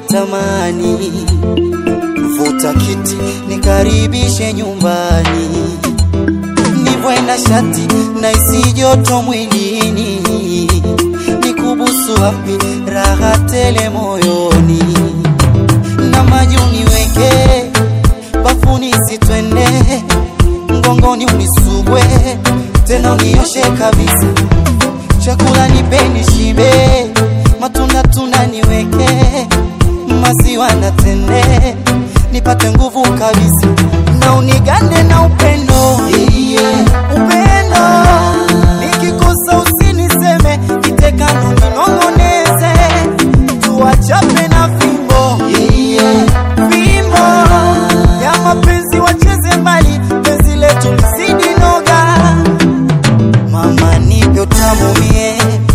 natamani vuta kiti nikaribishe nyumbani, nivwe na shati na isi joto mwilini, nikubusu wapi raha tele moyoni, na maji uniweke bafuni sitwende mgongoni unisugwe tena unioshe kabisa, chakula nipeni shibe, matunda tunda niweke, maziwa na tende nipate nguvu kabisa, na unigande na upendo yeah. Upendo nikikosa usiniseme, kitekano ninong'oneze, tuwachape na fimbo yeah. Fimbo ya mapenzi wacheze mbali, penzi letu lizidi noga, mama nipe utamu mie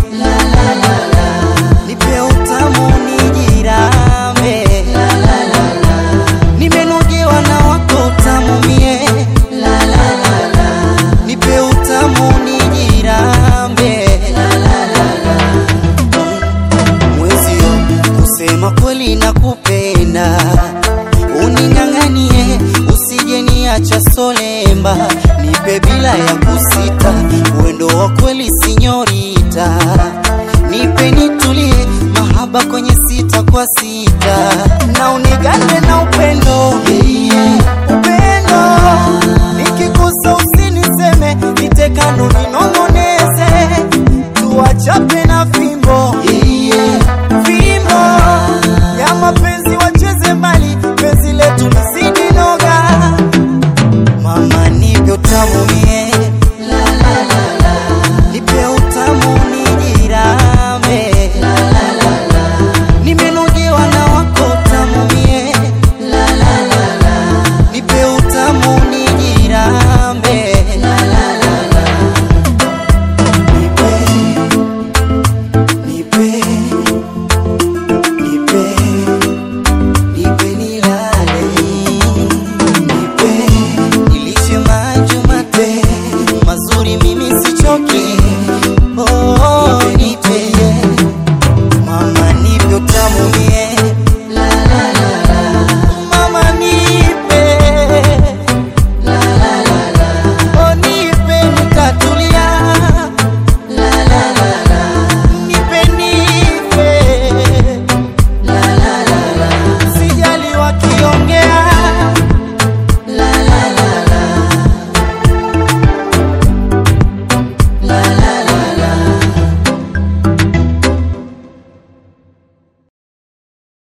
nipe utamu nijirambe nimenogewa na wako utamu mie nipe utamu nijirambe mwezio kusema kweli na kupenda uning'ang'anie usije niacha solemba nipe bila ya kusita wendo wa kweli